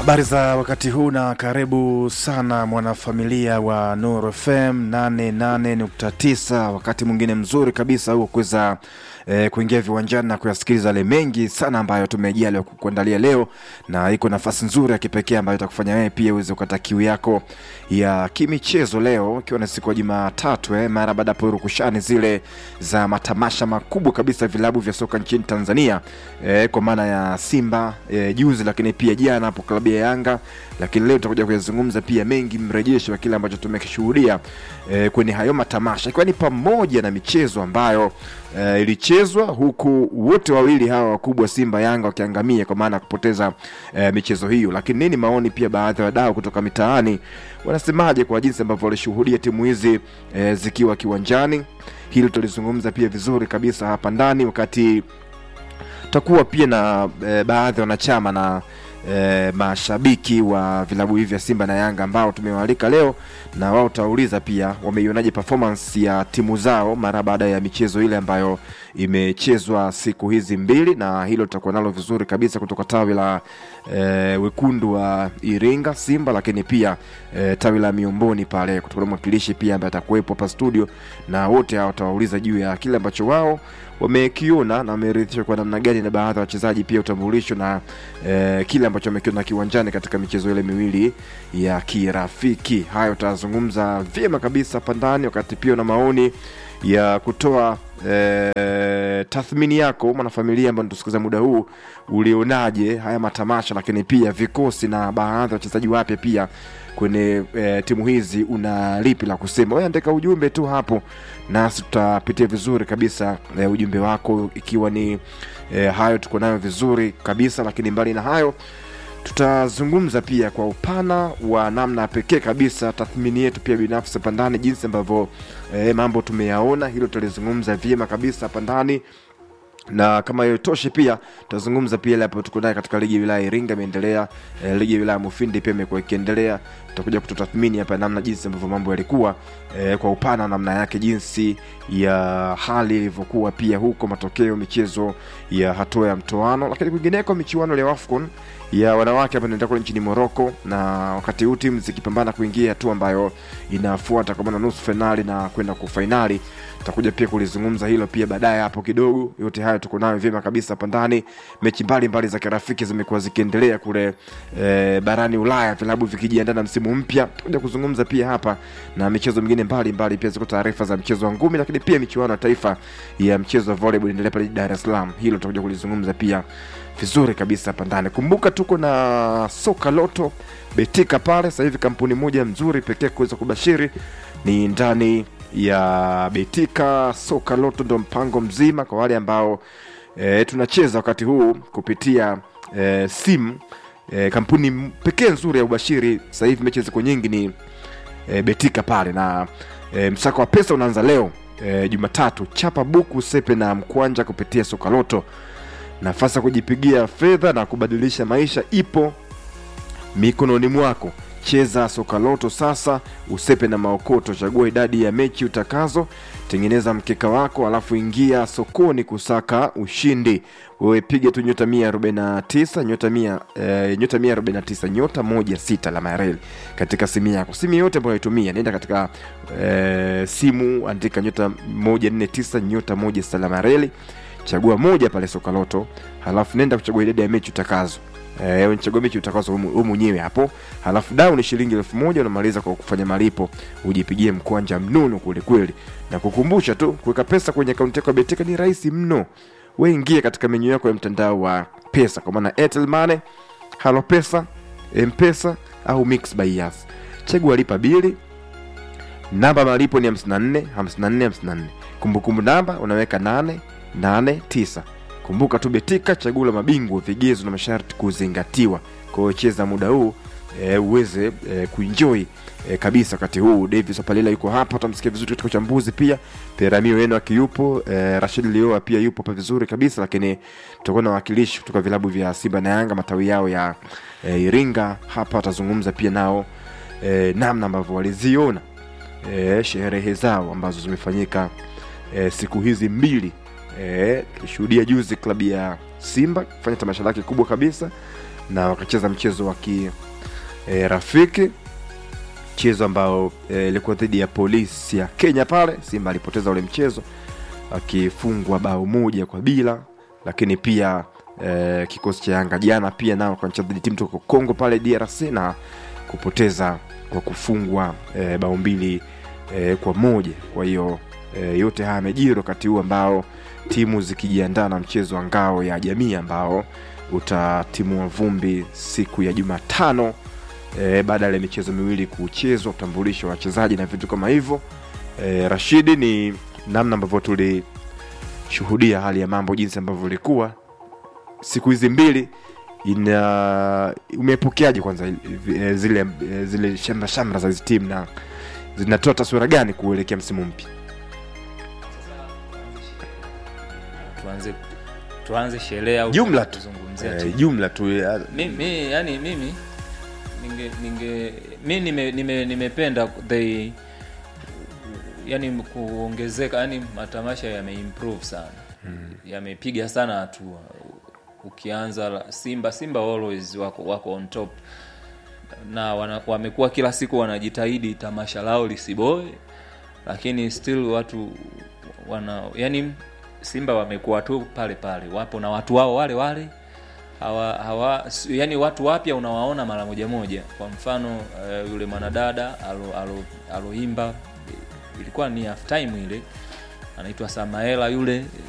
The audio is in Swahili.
Habari za wakati huu na karibu sana mwanafamilia wa Nuru FM 88.9, wakati mwingine mzuri kabisa huo kuweza eh, kuingia viwanjani na kuyasikiliza yale mengi sana ambayo tumejia leo kukuandalia leo, na iko nafasi nzuri ya kipekee ambayo itakufanya wewe pia uweze kukata kiu yako ya kimichezo leo, ikiwa ni siku ya Jumatatu eh, mara baada ya purukushani zile za matamasha makubwa kabisa vilabu vya soka nchini Tanzania eh, kwa maana ya Simba eh, juzi, lakini pia jana hapo klabu ya Yanga, lakini leo tutakuja kuyazungumza pia mengi, mrejesho wa kile ambacho tumekishuhudia eh, kwenye hayo matamasha, ikiwa ni pamoja na michezo ambayo eh, ilichezwa huku wote wawili hawa wakubwa Simba Yanga wakiangamia kwa maana ya kupoteza eh, michezo hiyo. Lakini nini maoni pia baadhi ya wadau kutoka mitaani wanasemaje kwa jinsi ambavyo walishuhudia timu hizi eh, zikiwa kiwanjani? Hili tulizungumza pia vizuri kabisa hapa ndani wakati tutakuwa pia na e, baadhi ya wanachama na e, mashabiki wa vilabu hivi vya Simba na Yanga ambao tumewaalika leo, na wao tutauliza pia wameionaje performance ya timu zao mara baada ya michezo ile ambayo imechezwa siku hizi mbili, na hilo tutakuwa nalo vizuri kabisa kutoka tawi la e, wekundu wa Iringa Simba, lakini pia e, tawi la Miomboni pale kutoka mwakilishi pia ambaye atakuwepo hapa studio, na wote hao watawauliza juu ya kile ambacho wao wamekiona na wameridhishwa kwa namna gani na baadhi ya wachezaji pia utambulisho na eh, kile ambacho wamekiona kiwanjani katika michezo ile miwili ya kirafiki. Hayo utazungumza vyema kabisa hapa ndani, wakati pia na maoni ya kutoa eh, tathmini yako mwanafamilia ambao natusikiza muda huu, ulionaje haya matamasha, lakini pia vikosi na baadhi ya wachezaji wapya pia kwenye e, timu hizi una lipi la kusema? Wewe andika ujumbe tu hapo, nasi tutapitia vizuri kabisa e, ujumbe wako, ikiwa ni e, hayo tuko nayo vizuri kabisa. Lakini mbali na hayo, tutazungumza pia kwa upana wa namna pekee kabisa tathmini yetu pia binafsi hapa ndani, jinsi ambavyo e, mambo tumeyaona. Hilo tutalizungumza vyema kabisa hapa ndani na kama hiyo toshe, pia tutazungumza pia ile hapo tuko naye katika ligi ya wilaya Iringa imeendelea, eh, ligi ya wilaya Mufindi pia imekuwa ikiendelea. Tutakuja kututathmini hapa namna jinsi ambavyo mambo yalikuwa eh, kwa upana namna yake, jinsi ya hali ilivyokuwa pia huko, matokeo michezo ya hatua ya mtoano, lakini kwingineko michuano ya AFCON ya wanawake hapa inaendelea kule nchini Morocco, na wakati huu timu zikipambana kuingia hatua ambayo inafuata kwa maana nusu fainali na kwenda kwa fainali tutakuja pia kulizungumza hilo pia baadaye hapo kidogo. Yote hayo tuko nayo vyema kabisa hapa ndani. Mechi mbalimbali za kirafiki zimekuwa zikiendelea kule e, barani Ulaya, vilabu vikijiandaa na msimu mpya. Tutakuja kuzungumza pia hapa na michezo mingine mbalimbali, pia ziko taarifa za mchezo wa ngumi, lakini pia michuano ya taifa ya mchezo wa volleyball inaendelea pale Dar es Salaam. Hilo tutakuja kulizungumza pia vizuri kabisa hapa ndani. Kumbuka tuko na soka loto betika pale sasa hivi, kampuni moja mzuri pekee kuweza kubashiri ni ndani ya Betika soka loto, ndo mpango mzima kwa wale ambao e, tunacheza wakati huu kupitia e, simu e, kampuni pekee nzuri ya ubashiri. Sasa hivi mechi ziko nyingi ni e, Betika pale na e, msako wa pesa unaanza leo e, Jumatatu. Chapa buku sepe na mkwanja kupitia soka loto. Nafasi ya kujipigia fedha na kubadilisha maisha ipo mikononi mwako. Cheza soka loto sasa, usepe na maokoto. Chagua idadi ya mechi utakazo, tengeneza mkeka wako, alafu ingia sokoni kusaka ushindi. Wewe piga tu nyota mia arobaini na tisa nyota mia eh, nyota mia arobaini na tisa nyota moja sita alama ya reli katika simu yako, simu yote ambayo unaitumia, nenda katika eh, simu, andika nyota moja nne tisa nyota moja sita alama ya reli, chagua moja pale soka loto, halafu nenda kuchagua idadi ya mechi utakazo Eh, unachagua mechi utakazo wewe mwenyewe hapo, halafu dau ni shilingi elfu moja unamaliza kwa kufanya malipo, ujipigie mkwanja mnono kweli kweli. Na kukumbusha tu kuweka pesa kwenye akaunti yako ya Betika ni rahisi mno. Wewe ingia katika menyu yako ya mtandao wa pesa, kwa maana Airtel Money, Halo Pesa, M-Pesa au Mix by Yas. Chagua lipa bili, namba malipo ni 54 54 54. Kumbukumbu namba unaweka 8 8 9 Kumbuka tu Betika, chaguo la mabingwa, vigezo na masharti kuzingatiwa. Kwa hiyo cheza muda huu e, uweze e, kuenjoy e, kabisa wakati huu. Davis Opalila yuko hapa, utamsikia vizuri katika uchambuzi pia. Peramio Eno akiyupo, e, Rashid Lioa pia yupo hapa vizuri kabisa, lakini tutakuwa na wawakilishi kutoka vilabu vya Simba na Yanga matawi yao ya e, Iringa hapa, watazungumza pia nao e, namna ambavyo waliziona e, sherehe zao ambazo zimefanyika e, siku hizi mbili tulishuhudia e, juzi klabu ya Simba kufanya tamasha lake kubwa kabisa na wakacheza mchezo wa kirafiki mchezo ambao ilikuwa e, dhidi ya polisi ya Kenya pale. Simba alipoteza ule mchezo akifungwa bao moja kwa bila, lakini pia e, kikosi cha Yanga jana pia nao kanacheza dhidi timu toka Kongo pale DRC na kupoteza kwa kufungwa e, bao mbili e, kwa moja. Kwa hiyo e, yote haya yamejiri wakati huu ambao timu zikijiandaa na mchezo wa ngao ya jamii ambao utatimua vumbi siku ya Jumatano e, baada ya michezo miwili kuchezwa, utambulisho wa wachezaji na vitu kama hivyo. E, Rashidi, ni namna ambavyo tulishuhudia hali ya mambo jinsi ambavyo ilikuwa siku hizi mbili ina umepokeaje kwanza e, zile e, zile shamra shamra za hizi timu na zinatoa taswira gani kuelekea msimu mpya? tuanze tuanze sherehe au Jumla tu. kuzungumzia E, tu. jumla tu ya- mimi yani mimi ninge ninge mi nime, nime, nimependa they yani kuongezeka yani matamasha yameimprove sana hmm. yamepiga sana hatua ukianza la- simba simba always wako, wako on top na wana, wamekuwa kila siku wanajitahidi tamasha lao lisiboe lakini still watu wana yani simba wamekuwa tu pale pale wapo na watu wao wale wale hawa, hawa si- yani watu wapya unawaona mara moja moja kwa mfano uh, yule mwanadada alo- alo- aloimba ilikuwa ni half time ile anaitwa samaela yule